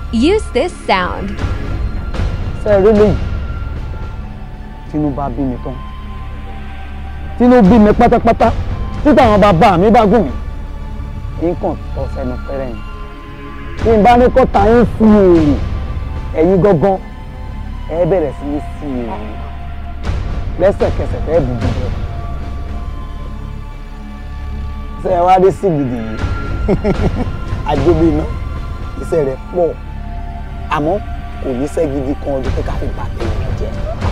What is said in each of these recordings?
Use this sound. ṣe eré léyìí tínú bá bí mi tán tínú bí mi pátápátá títà àwọn bàbá mi bá gùn mí nǹkan tọ́ sẹ́nu pẹ́rẹ́ yìí tí n bá ní kó ta yín sí èrè ẹ̀yin gangan ẹ bẹ̀rẹ̀ sí ní sí èrè lẹ́sẹ̀kẹsẹ̀ tẹ́ bù bù bẹ́ẹ̀ ṣe ẹ wá dé sí gidi yìí àjọbí iná iṣẹ́ rẹ̀ pọ̀ àmọ́ kò ní iṣẹ́ gidi kan ọdún pé ká fi bà tèèyàn jẹ́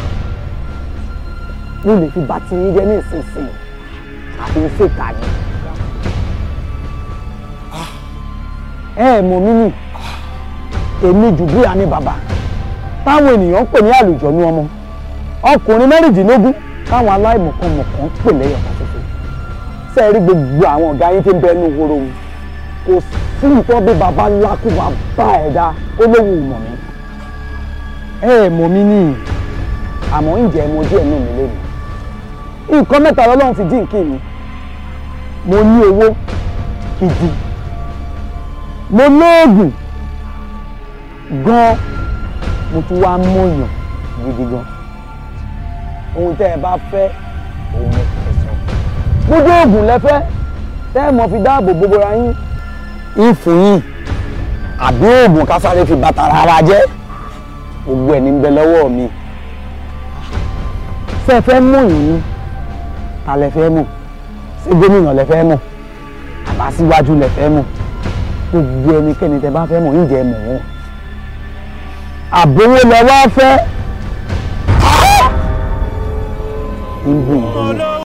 mo lè fi bà tí yín jẹ́ ní ìsinsìnyí àfi ń ṣèkà ni. ẹ ẹ mọ̀ mí nì èmi jùbúyà ní bàbá táwọn ènìyàn ń pè ní àlùjọ̀nú ọmọ ọkùnrin mẹ́rìndínlógún táwọn aláìmọ̀kànmọ̀kàn ń pè lẹ́yọ̀ kan ṣoṣo ṣe é rí gbogbo àwọn ọ̀gá yín tí ń bẹ ẹnu horo wọn kò sí nǹkan bí baba ńlá kó bá bá ẹ̀dá ó lóun mọ̀ mí ẹ ẹ mọ̀ mí nì àmọ́ ǹjẹ́ ẹ mọ díẹ̀ nù mí lónìí nǹkan mẹ́ta lọ́lọ́run fi jíǹkì mi mo ní owó gidi mo lóògùn gan mo tún wá mọ̀yàn gidi gan ohun tẹ́ ẹ bá fẹ́ òun ẹ fẹ́ sọ gbogbo oògùn lẹ́fẹ́ tẹ́ ẹ mọ̀ fi dáàbò gbogbo ra yín ìfún yín àbí oògùn kásáré fi bàtà rárá jẹ́ gbogbo ẹ̀ ní ń bẹ lọ́wọ́ mi ṣé ẹ fẹ́ mọ̀ yín ta lẹ fẹ́ mọ̀ ṣé gómìnà lẹ fẹ́ mọ̀ àbá síwájú lẹ fẹ́ mọ̀ gbogbo ẹnikẹ́ni tẹ bá fẹ́ mọ̀ ń jẹ́ mọ̀ wọ́n àbówó lẹ wá fẹ́ ń bù yín.